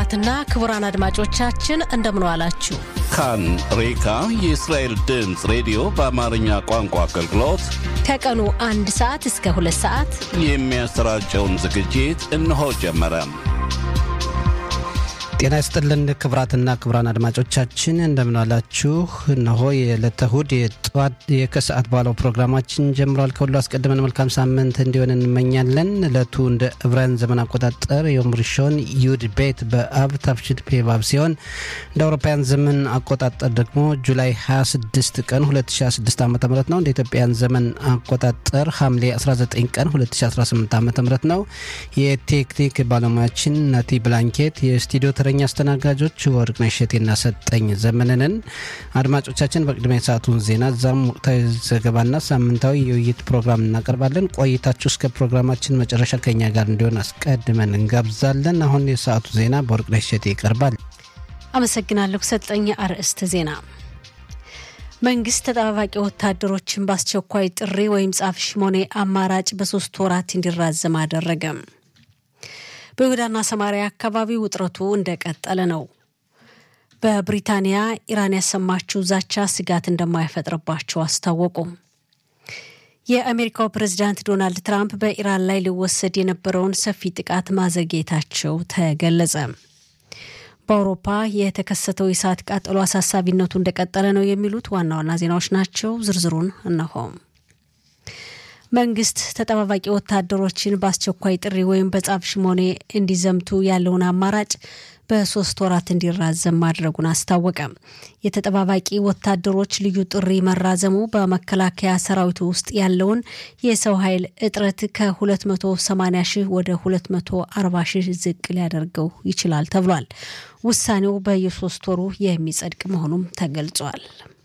ክቡራትና ክቡራን አድማጮቻችን እንደምን ዋላችሁ። ካን ሬካ የእስራኤል ድምፅ ሬዲዮ በአማርኛ ቋንቋ አገልግሎት ከቀኑ አንድ ሰዓት እስከ ሁለት ሰዓት የሚያሰራጨውን ዝግጅት እነሆ ጀመረ። ጤና ይስጥልን ክቡራትና ክቡራን አድማጮቻችን እንደምናላችሁ። እነሆ የዕለተ እሁድ የጠዋት የከሰዓት በኋላው ፕሮግራማችን ጀምሯል። ከሁሉ አስቀድመን መልካም ሳምንት እንዲሆን እንመኛለን። ዕለቱ እንደ ዕብራውያን ዘመን አቆጣጠር የዮም ሪሾን ዩድ ቤት በአብ ታፍሽድ ፔባብ ሲሆን እንደ አውሮፓውያን ዘመን አቆጣጠር ደግሞ ጁላይ 26 ቀን 2016 ዓ ም ነው። እንደ ኢትዮጵያን ዘመን አቆጣጠር ሐምሌ 19 ቀን 2018 ዓ ም ነው። የቴክኒክ ባለሙያችን ናቲ ብላንኬት የስቱዲዮ ተረኛ አስተናጋጆች ወርቅነሽ እሸቴና ሰጠኝ ዘመንንን። አድማጮቻችን በቅድሚያ የሰዓቱን ዜና እዛም ወቅታዊ ዘገባና ሳምንታዊ የውይይት ፕሮግራም እናቀርባለን። ቆይታችሁ እስከ ፕሮግራማችን መጨረሻ ከኛ ጋር እንዲሆን አስቀድመን እንጋብዛለን። አሁን የሰዓቱ ዜና በወርቅነሽ እሸቴ ይቀርባል። አመሰግናለሁ ሰጠኝ። አርዕስተ ዜና መንግስት ተጠባባቂ ወታደሮችን በአስቸኳይ ጥሪ ወይም ጻፍ ሽሞኔ አማራጭ በሶስት ወራት እንዲራዘም አደረገ። በይሁዳና ሰማሪያ አካባቢ ውጥረቱ እንደቀጠለ ነው። በብሪታንያ ኢራን ያሰማችው ዛቻ ስጋት እንደማይፈጥርባቸው አስታወቁ። የአሜሪካው ፕሬዚዳንት ዶናልድ ትራምፕ በኢራን ላይ ሊወሰድ የነበረውን ሰፊ ጥቃት ማዘግየታቸው ተገለጸ። በአውሮፓ የተከሰተው የእሳት ቃጠሎ አሳሳቢነቱ እንደቀጠለ ነው የሚሉት ዋና ዋና ዜናዎች ናቸው። ዝርዝሩን እነሆ። መንግስት ተጠባባቂ ወታደሮችን በአስቸኳይ ጥሪ ወይም በጻፍ ሽሞኔ እንዲዘምቱ ያለውን አማራጭ በሶስት ወራት እንዲራዘም ማድረጉን አስታወቀ። የተጠባባቂ ወታደሮች ልዩ ጥሪ መራዘሙ በመከላከያ ሰራዊቱ ውስጥ ያለውን የሰው ኃይል እጥረት ከ280 ሺህ ወደ 240 ሺህ ዝቅ ሊያደርገው ይችላል ተብሏል። ውሳኔው በየሶስት ወሩ የሚጸድቅ መሆኑም ተገልጿል።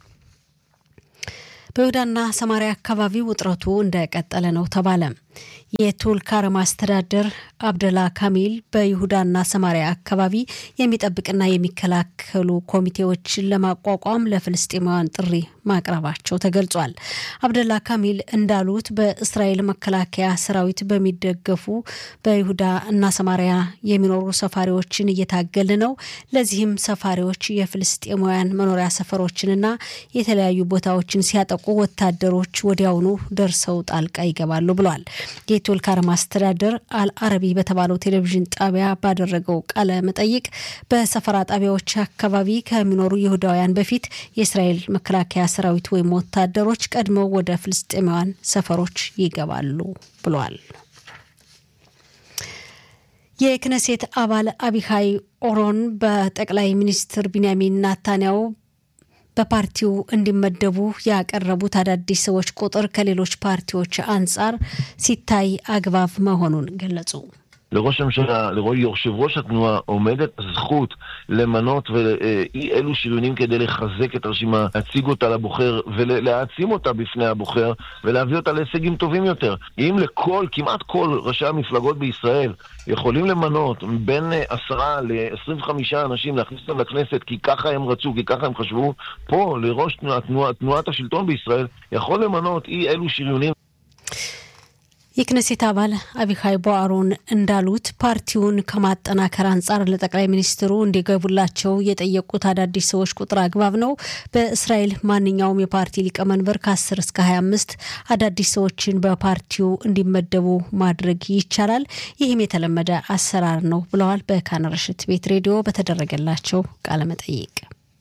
በይሁዳና ሰማሪያ አካባቢ ውጥረቱ እንደቀጠለ ነው ተባለ። የቱልካረም አስተዳደር አብደላ ካሚል በይሁዳና ሰማሪያ አካባቢ የሚጠብቅና የሚከላከሉ ኮሚቴዎችን ለማቋቋም ለፍልስጤማውያን ጥሪ ማቅረባቸው ተገልጿል። አብደላ ካሚል እንዳሉት በእስራኤል መከላከያ ሰራዊት በሚደገፉ በይሁዳ እና ሰማሪያ የሚኖሩ ሰፋሪዎችን እየታገል ነው። ለዚህም ሰፋሪዎች የፍልስጤማውያን መኖሪያ ሰፈሮችንና የተለያዩ ቦታዎችን ሲያጠቁ ወታደሮች ወዲያውኑ ደርሰው ጣልቃ ይገባሉ ብሏል። የቱልካረም አስተዳደር አልአረቢ በተባለው ቴሌቪዥን ጣቢያ ባደረገው ቃለ መጠይቅ በሰፈራ ጣቢያዎች አካባቢ ከሚኖሩ ይሁዳውያን በፊት የእስራኤል መከላከያ ሰራዊት ወይም ወታደሮች ቀድመው ወደ ፍልስጤማውያን ሰፈሮች ይገባሉ ብሏል። የክነሴት አባል አቢሃይ ኦሮን በጠቅላይ ሚኒስትር ቢንያሚን ናታንያው በፓርቲው እንዲመደቡ ያቀረቡት አዳዲስ ሰዎች ቁጥር ከሌሎች ፓርቲዎች አንጻር ሲታይ አግባብ መሆኑን ገለጹ። לראש הממשלה, ליושב ראש התנועה, עומדת הזכות למנות ואי אלו שריונים כדי לחזק את הרשימה, להציג אותה לבוחר ולהעצים אותה בפני הבוחר ולהביא אותה להישגים טובים יותר. אם לכל, כמעט כל ראשי המפלגות בישראל יכולים למנות בין עשרה ל-25 אנשים להכניס אותם לכנסת כי ככה הם רצו, כי ככה הם חשבו, פה לראש תנוע, תנוע, תנועת השלטון בישראל יכול למנות אי אלו שריונים የክነሴት አባል አቢካይ ቦአሮን እንዳሉት ፓርቲውን ከማጠናከር አንጻር ለጠቅላይ ሚኒስትሩ እንዲገቡላቸው የጠየቁት አዳዲስ ሰዎች ቁጥር አግባብ ነው። በእስራኤል ማንኛውም የፓርቲ ሊቀመንበር ከ10 እስከ 25 አዳዲስ ሰዎችን በፓርቲው እንዲመደቡ ማድረግ ይቻላል። ይህም የተለመደ አሰራር ነው ብለዋል። በካነረሽት ቤት ሬዲዮ በተደረገላቸው ቃለመጠይቅ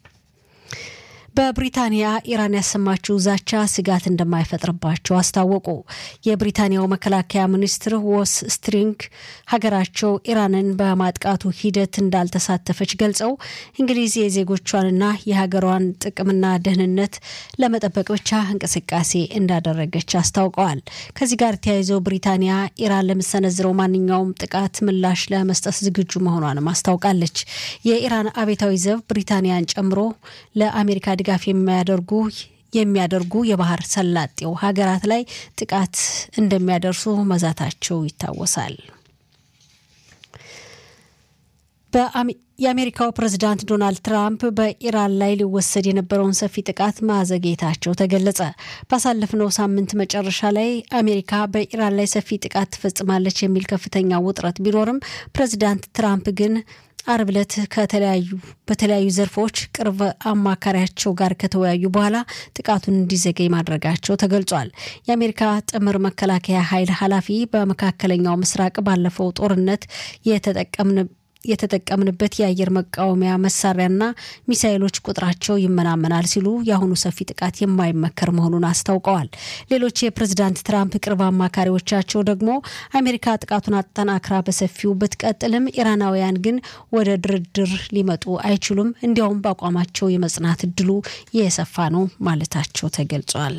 በብሪታንያ ኢራን ያሰማችው ዛቻ ስጋት እንደማይፈጥርባቸው አስታወቁ። የብሪታንያው መከላከያ ሚኒስትር ወስ ስትሪንግ ሀገራቸው ኢራንን በማጥቃቱ ሂደት እንዳልተሳተፈች ገልጸው እንግሊዝ የዜጎቿንና የሀገሯን ጥቅምና ደህንነት ለመጠበቅ ብቻ እንቅስቃሴ እንዳደረገች አስታውቀዋል። ከዚህ ጋር ተያይዘው ብሪታንያ ኢራን ለምሰነዝረው ማንኛውም ጥቃት ምላሽ ለመስጠት ዝግጁ መሆኗንም አስታውቃለች። የኢራን አቤታዊ ዘብ ብሪታንያን ጨምሮ ለአሜሪካ ድጋፍ የሚያደርጉ የሚያደርጉ የባህር ሰላጤው ሀገራት ላይ ጥቃት እንደሚያደርሱ መዛታቸው ይታወሳል። የአሜሪካው ፕሬዝዳንት ዶናልድ ትራምፕ በኢራን ላይ ሊወሰድ የነበረውን ሰፊ ጥቃት ማዘግየታቸው ተገለጸ። ባሳለፍነው ሳምንት መጨረሻ ላይ አሜሪካ በኢራን ላይ ሰፊ ጥቃት ትፈጽማለች የሚል ከፍተኛ ውጥረት ቢኖርም ፕሬዝዳንት ትራምፕ ግን አርብ ዕለት ከተለያዩ በተለያዩ ዘርፎች ቅርብ አማካሪያቸው ጋር ከተወያዩ በኋላ ጥቃቱን እንዲዘገይ ማድረጋቸው ተገልጿል። የአሜሪካ ጥምር መከላከያ ኃይል ኃላፊ በመካከለኛው ምስራቅ ባለፈው ጦርነት የተጠቀምን የተጠቀምንበት የአየር መቃወሚያ መሳሪያና ሚሳይሎች ቁጥራቸው ይመናመናል ሲሉ የአሁኑ ሰፊ ጥቃት የማይመከር መሆኑን አስታውቀዋል። ሌሎች የፕሬዝዳንት ትራምፕ ቅርብ አማካሪዎቻቸው ደግሞ አሜሪካ ጥቃቱን አጠናክራ በሰፊው ብትቀጥልም ኢራናውያን ግን ወደ ድርድር ሊመጡ አይችሉም፣ እንዲያውም በአቋማቸው የመጽናት እድሉ የሰፋ ነው ማለታቸው ተገልጿል።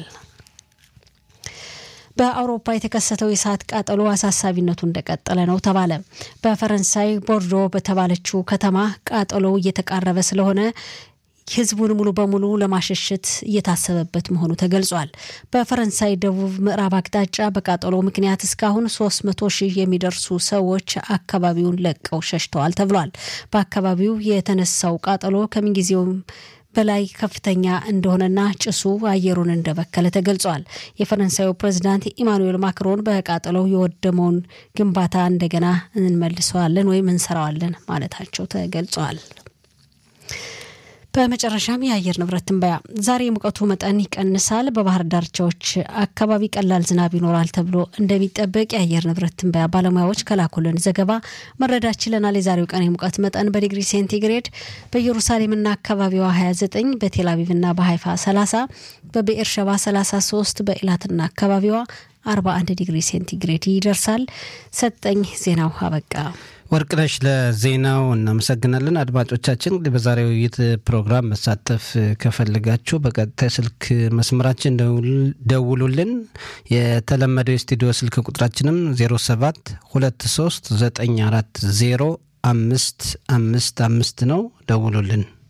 በአውሮፓ የተከሰተው የእሳት ቃጠሎ አሳሳቢነቱ እንደቀጠለ ነው ተባለ። በፈረንሳይ ቦርዶ በተባለችው ከተማ ቃጠሎው እየተቃረበ ስለሆነ ህዝቡን ሙሉ በሙሉ ለማሸሸት እየታሰበበት መሆኑ ተገልጿል። በፈረንሳይ ደቡብ ምዕራብ አቅጣጫ በቃጠሎ ምክንያት እስካሁን ሶስት መቶ ሺህ የሚደርሱ ሰዎች አካባቢውን ለቀው ሸሽተዋል ተብሏል። በአካባቢው የተነሳው ቃጠሎ ከምንጊዜውም በላይ ከፍተኛ እንደሆነና ጭሱ አየሩን እንደበከለ ተገልጿል። የፈረንሳዩ ፕሬዚዳንት ኢማኑኤል ማክሮን በቃጠሎው የወደመውን ግንባታ እንደገና እንመልሰዋለን ወይም እንሰራዋለን ማለታቸው ተገልጿል። በመጨረሻም የአየር ንብረት ትንበያ። ዛሬ የሙቀቱ መጠን ይቀንሳል። በባህር ዳርቻዎች አካባቢ ቀላል ዝናብ ይኖራል ተብሎ እንደሚጠበቅ የአየር ንብረት ትንበያ ባለሙያዎች ከላኩልን ዘገባ መረዳት ችለናል። የዛሬው ቀን የሙቀት መጠን በዲግሪ ሴንቲግሬድ በኢየሩሳሌምና አካባቢዋ 29፣ በቴልአቪቭና በሀይፋ 30፣ በብኤርሸባ 33፣ በኢላትና አካባቢዋ 41 ዲግሪ ሴንቲግሬድ ይደርሳል። ሰጠኝ ዜናው አበቃ። ወርቅነሽ ለዜናው እናመሰግናለን። አድማጮቻችን እንግዲህ በዛሬው ውይይት ፕሮግራም መሳተፍ ከፈልጋችሁ በቀጥታ ስልክ መስመራችን ደውሉልን። የተለመደው የስቱዲዮ ስልክ ቁጥራችንም 07 23 940 አምስት አምስት አምስት ነው። ደውሉልን።